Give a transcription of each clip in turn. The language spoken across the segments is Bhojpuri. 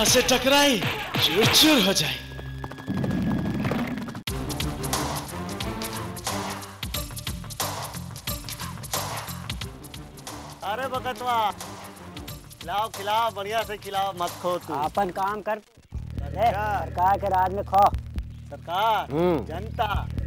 ओकरा से टकराई चूर चूर हो जाए अरे बकतवा खिलाओ खिलाओ बढ़िया से खिलाओ मत खो तू अपन काम कर ले अच्छा। सरकार के राज में खो सरकार हम्म। जनता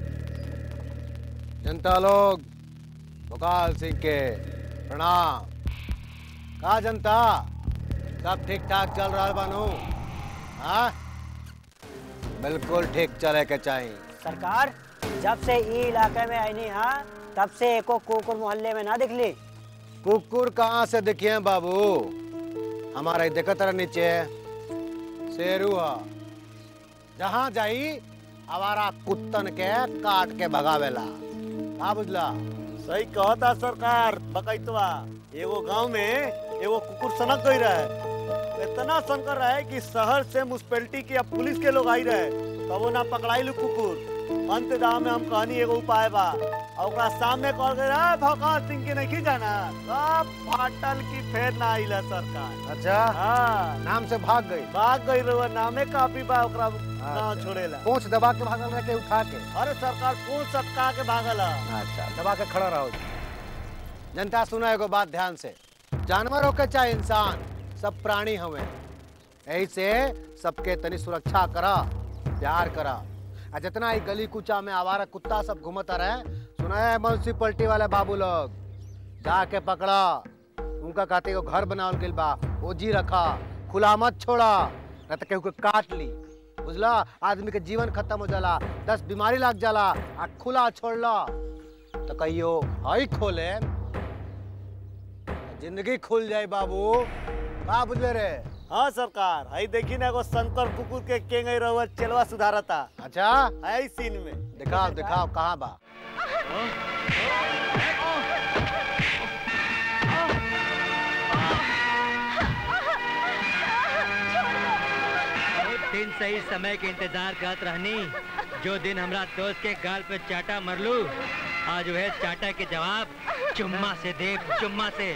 जनता लोग भोकाल सिंह के प्रणाम का जनता सब ठीक ठाक चल रहा बानू हाँ बिल्कुल ठीक चले के चाहिए सरकार जब से ई इलाके में आई हाँ तब से एको कुकुर मोहल्ले में ना दिखली कुकुर कहाँ से दिखे बाबू हमारा देखत रह नीचे शेरू है जहाँ जाई आवारा कुत्तन के काट के भगावेला का बुझला सही कहता सरकार बकैतवा एगो गांव में एगो कुकुर सनक गई रहे इतना सनकर रहे कि शहर से म्यूनसिपैलिटी के या पुलिस के लोग आई रहे तब वो ना पकड़ाई लू कुकुर अंत दाम में हम कहनी एगो उपाय बा और ओकरा सामने कह गए रहे भगत सिंह के नहीं जाना सब फाटल की फेर ना आइला सरकार अच्छा हाँ नाम से भाग गई भाग गई रहुआ नामे काफी बा ओकरा ना अच्छा। छोड़ेला पूछ दबा के भागल रह के उठा के अरे सरकार कौन सटका के भागल है अच्छा दबा के खड़ा रहो जनता सुना एगो बात ध्यान से जानवर होके चाहे इंसान सब प्राणी हवे यही से सबके तनी सुरक्षा करा प्यार करा आ जितना ही गली कुचा में आवारा कुत्ता सब घूमता रहे सुना है म्यूनसिपलिटी वाले बाबू लोग जाके पकड़ा उनका कहते एगो घर बनावल गइल बा ओजी रखा खुला मत छोड़ा न तो केहू के काट ली बुझला आदमी के जीवन खत्म हो जाला दस बीमारी लग जाला आ खुला छोड़ला तो कहियो हई खोले जिंदगी खुल जाए बाबू का बुझले रे हाँ सरकार हई देखी ना एगो शंकर कुकुर के केंगे रहुआ चलवा सुधारता अच्छा है सीन में दिखाओ दिखाओ कहाँ बा दिन सही समय के इंतजार करत रहनी जो दिन हमरा दोस्त के गाल पे चाटा मरलू आज वह चाटा के जवाब चुम्मा से दे चुम्मा से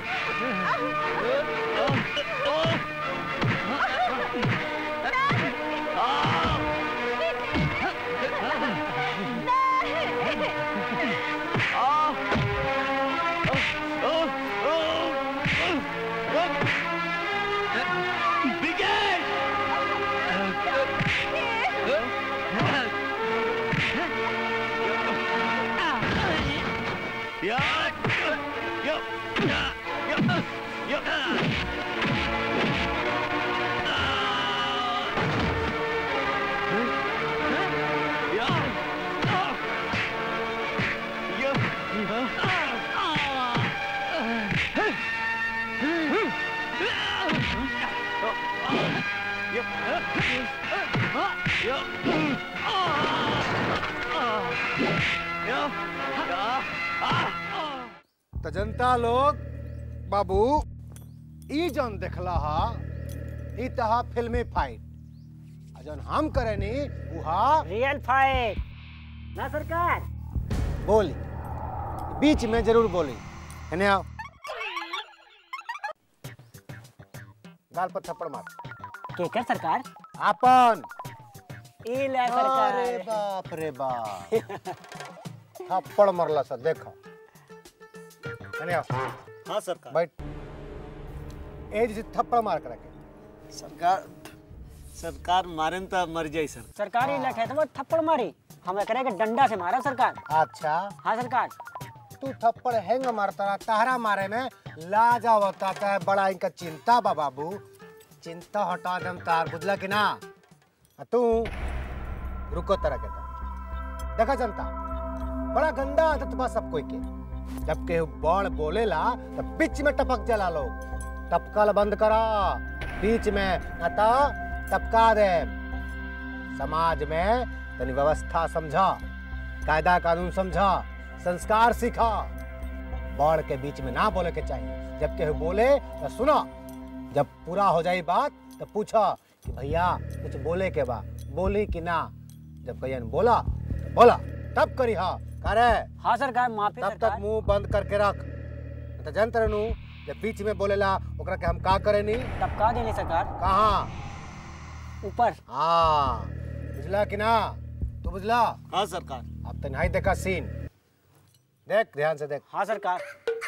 तो जनता लोग बाबू ई जन देखला हा ई तहा फिल्मी फाइट आ जन हम करेनी उहा रियल फाइट ना सरकार बोली बीच में जरूर बोली है आओ गाल पर थप्पड़ मार केकर सरकार आपन ई ले अरे सरकार बाप रे बाप थप्पड़ मरला सा देखो है आओ हाँ सरकार बैठ ए जैसे थप्पड़ मार कर रखे सरकार सरकार मारे तो मर जाई सर सरकार ई लखे तो थप्पड़ मारी हम एकरे के डंडा से मारा सरकार अच्छा हाँ सरकार तू थप्पड़ हैंग मारता रहा तहरा मारे में लाज आवता है बड़ा इनका चिंता बा बाबू चिंता हटा दम तार बुझला कि ना आ तू रुको तरह के ता। देखा जनता बड़ा गंदा आदत बा सब कोई के जब केहू बड़ बोलेला तो बीच में टपक जाला लोग टपकल बंद करा बीच में न तो टपका दे समाज में तनी व्यवस्था समझा कायदा कानून समझा संस्कार सीखा बड़ के बीच में ना बोले के चाहिए जब केहू बोले तो सुनो जब पूरा हो जाए बात तो पूछो कि भैया कुछ बोले के बा बोली कि ना जब कहियन बोला तो बोला तब करी हाँ करे हाँ सरकार माफी तब तक सरकार मुंह बंद करके रख नहीं तो जानते रहनू जब बीच में बोलेला ओकरा के हम का करे नी टपका देनी सरकार कहाँ ऊपर हाँ बुझला कि ना तू बुझला हाँ सरकार अब तो नहीं देखा सीन देख ध्यान से देख हाँ सरकार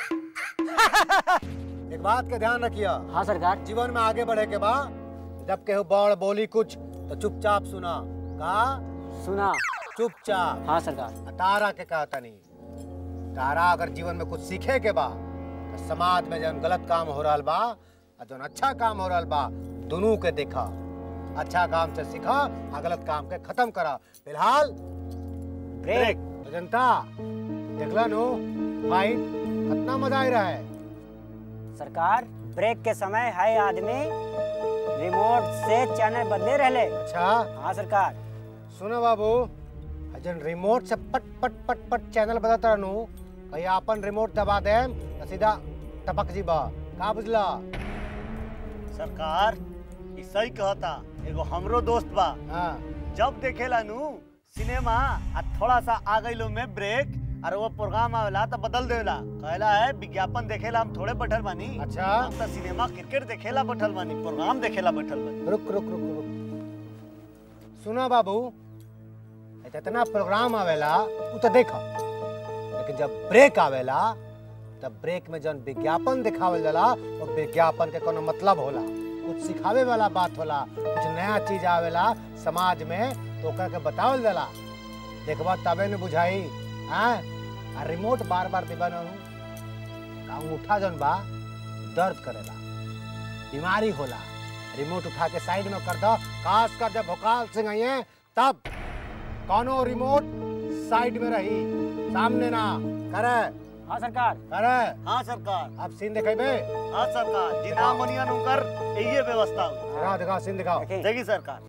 एक बात के ध्यान रखियो हाँ सरकार जीवन में आगे बढ़े के बाद जब केहू बड़ बोली कुछ तो चुपचाप सुना कहा सुना चुपचाप हाँ सरकार आ तारा के कहता नहीं तारा अगर जीवन में कुछ सीखे के बा तो समाज में जौन गलत काम हो रहा बा और जौन अच्छा काम हो रहा बा दोनों के देखा अच्छा काम से सीखा आ गलत काम के खत्म करा फिलहाल ब्रेक तो जनता देखला नु फाइट कितना मजा आ रहा है सरकार ब्रेक के समय है आदमी रिमोट से चैनल बदले रहले अच्छा हाँ सरकार सुनो बाबू आ जौन रिमोट से पट पट पट पट चैनल बदलता रहनु कहीं अपन रिमोट दबा दे तो सीधा टपक जीबा का बुझला सरकार ई सही कहता एगो हमरो दोस्त बा हाँ जब देखेला नु सिनेमा आ थोड़ा सा आ गइलो में ब्रेक और वो प्रोग्राम आवेला तो बदल देला कहला है विज्ञापन देखेला हम थोड़े बैठल बानी अच्छा। हम तो सिनेमा क्रिकेट देखेला बैठल बानी प्रोग्राम देखेला बैठल बानी रुक रुक रुक रुक सुनो बाबू इतना प्रोग्राम आवेला उ तो देखा लेकिन जब ब्रेक आवेला तब ब्रेक में जौन विज्ञापन दिखावल जाला वो विज्ञापन के कोनो मतलब होला कुछ सिखावे वाला बात होला कुछ नया चीज आवेला समाज में तो ओकरा के बतावल जाला देखबा तबे न बुझाई हाँ आ रिमोट बार बार दिबन का उठा जौन बा दर्द करेला बीमारी होला रिमोट उठा के साइड में कर दो खास कर जब भोकाल सिंह आइए तब कौनो रिमोट साइड में रही सामने ना करे हाँ सरकार करे हाँ सरकार अब सीन दिखेबे हाँ सरकार जिना मनिया नुकर यही व्यवस्था हुई दिखाओ दिखाओ सीन दिखाओ देखिए देखी सरकार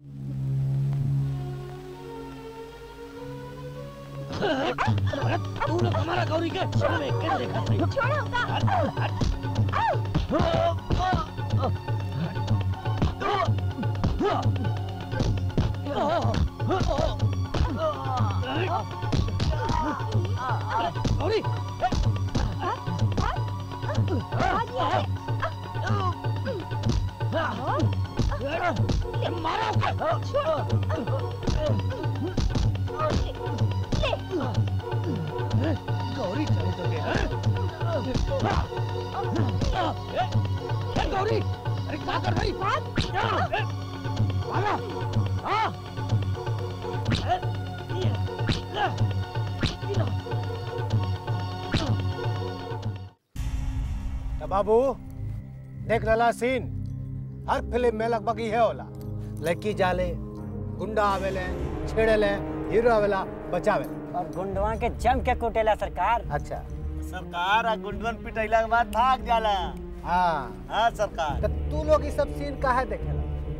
तो बाबू देख लला सीन हर फिल्म में लगभग ये होला लड़की जाले गुंडा आवेले छेड़ेले हीरो आवेला बचावे और गुंडवा के जम के कुटेला सरकार अच्छा सरकार आ गुंडवन पिटैला के बाद भाग जाला हाँ हाँ सरकार तो तू लोग ये सब सीन काहे देखेला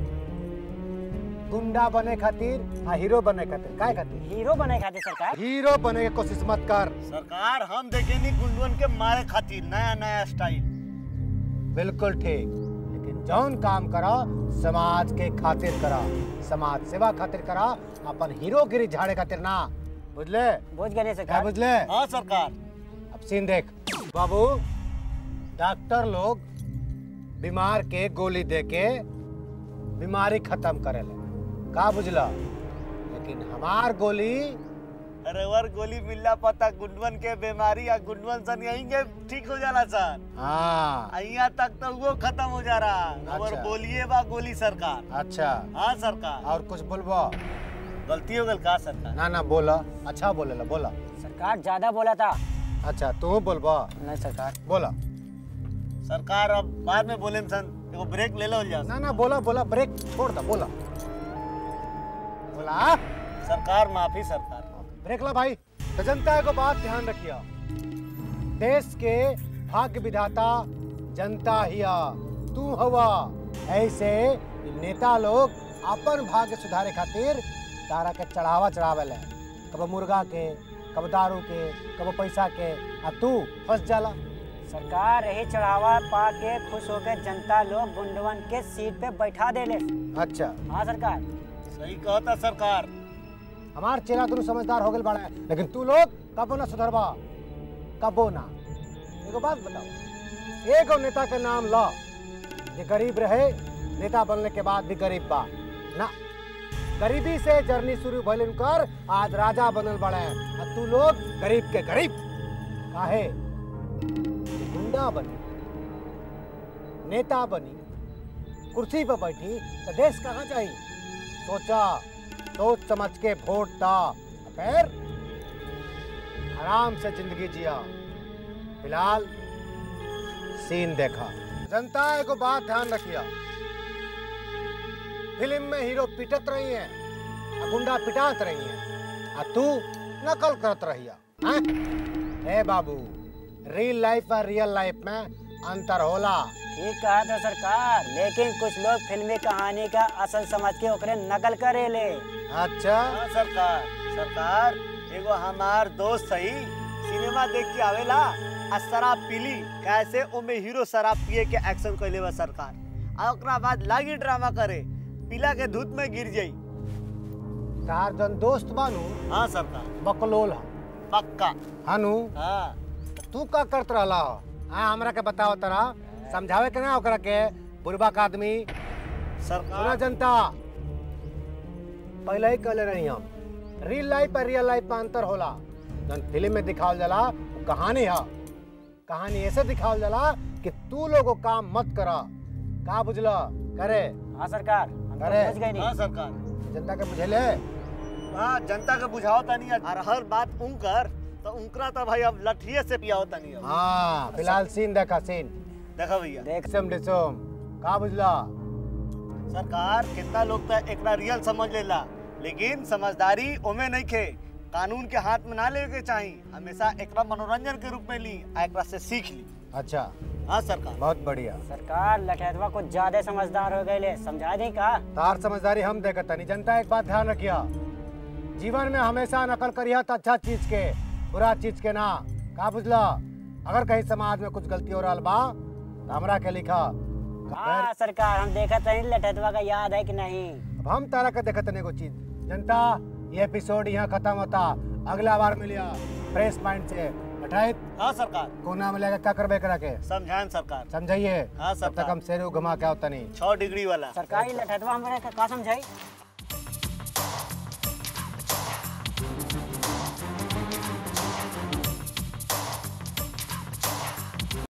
गुंडा बने खातिर आ हीरो बने खातिर काहे खातिर हीरो बने खातिर सरकार हीरो बने की कोशिश मत कर सरकार हम देखेनी गुंडवन के मारे खातिर नया नया स्टाइल बिल्कुल ठीक लेकिन जौन काम करा समाज के खातिर करा समाज सेवा खातिर करा अपन हीरोगिरी झाड़े खातिर ना बुझले बुझ गए क्या सरकार बुझले हाँ सरकार अब सीन देख बाबू डॉक्टर लोग बीमार के गोली दे के बीमारी खत्म करेले का बुझला लेकिन हमार गोली अरे वर गोली मिलला पता गुंडवन के बीमारी या गुंडवन सन यहीं के ठीक हो जाला सर हाँ यहाँ तक तो वो खत्म हो जा रहा और अच्छा। बोलिए बा गोली सरकार अच्छा हाँ सरकार और कुछ बोलबो गलती हो गल का सरकार ना ना बोला अच्छा बोलेला बोला सरकार ज्यादा बोला था अच्छा तू बोलबो नहीं सरकार बोला सरकार अब बाद में बोले सन एगो ब्रेक ले लो जा ना ना बोला बोला ब्रेक छोड़ दो बोला बोला सरकार माफी सरकार ब्रेक ला भाई तो जनता को बात ध्यान रखिया देश के भाग्य विधाता जनता हिया तू हवा ऐसे नेता लोग अपन भाग्य सुधारे खातिर तारा के चढ़ावा चढ़ावे ले कब मुर्गा के कब दारू के कब पैसा के आ तू फंस जाला सरकार यही चढ़ावा पा के खुश होकर जनता लोग गुंडवन के सीट पे बैठा देले अच्छा हाँ सरकार सही कहता सरकार हमार चेहरा तू समझदार हो गए बड़ा लेकिन तू लोग कबो ना सुधरबा कबो ना एगो बात बताओ एगो नेता के नाम ला जे गरीब रहे नेता बनने के बाद भी गरीब बा ना गरीबी से जर्नी शुरू भइल उनकर आज राजा बनल बड़े आ तू लोग गरीब के गरीब काहे गुंडा बनी नेता बनी कुर्सी पर बैठी तो देश कहाँ जाई सोचा सोच समझ के वोट दा फिर आराम से जिंदगी जिया फिलहाल सीन देखा जनता एगो बात ध्यान रखिया फिल्म में हीरो पिटत रही है आ गुंडा पिटात रही है आ तू नकल करत रहिया हैं? ए बाबू रियल लाइफ और रियल लाइफ में अंतर होला ठीक कहा था सरकार लेकिन कुछ लोग फिल्मी कहानी का असल समझ के ओकरे नकल करे ले अच्छा हाँ सरकार सरकार एगो हमार दोस्त सही सिनेमा देख के आवेला आ शराब पीली कैसे ओमे हीरो शराब पिए के एक्शन कैले बा सरकार आ ओकरा बाद लागी ड्रामा करे पीला के धूत में गिर जाई तार जन दोस्त बानू हाँ सरकार बकलोल हा पक्का हानू हाँ तू का करत रहला हो हाँ हमरा के बताओ तरा समझावे के ना ओकरा के बुरबक आदमी सुना सरकार जनता पहले ही कहले रही हम रियल लाइफ और रियल लाइफ में अंतर होला जन फिल्म में दिखावल जाला वो कहानी है कहानी ऐसे दिखावल जाला कि तू लोगो काम मत करा का बुझला करे हाँ सरकार हम तो अरे। समझ गए नहीं हाँ सरकार जनता के बुझेले हाँ जनता के बुझाओ तनी और हर बात उनकर तो उनकरा तो भाई अब लठिए से पियाओ तनी अब हाँ फिलहाल सीन देखा सीन देखो भैया देख डिसम डिसम का बुझला सरकार कितना लोग तो एकरा रियल समझ लेला लेकिन समझदारी ओमे नहीं खे कानून के हाथ में ना लेवे के चाही हमेशा एकरा मनोरंजन के रूप में ली आ एकरा से सीख ली अच्छा हाँ सरकार बहुत बढ़िया सरकार लठैतवा कुछ ज्यादा समझदार हो गए ले समझा दी का तार समझदारी हम देखत तनी जनता एक बात ध्यान रखिया जीवन में हमेशा नकल करिया तो अच्छा चीज के बुरा चीज के ना का बुझला अगर कहीं समाज में कुछ गलती हो रहा बा तो हमरा के लिखा हाँ सरकार हम देखा नहीं लठैतवा का याद है कि नहीं अब हम तारा के देखत तनी एगो चीज जनता ये एपिसोड यहाँ खत्म होता अगला बार मिलिया फ्रेश माइंड से बैठाइत हाँ सरकार कोना मिलेगा क्या करबे करा के समझाएं सरकार समझाइए हाँ, तब तक सरकार। हम शेरू घुमा के आवतनी छह डिग्री वाला सरकारी लठैतवा हमारे का का समझाई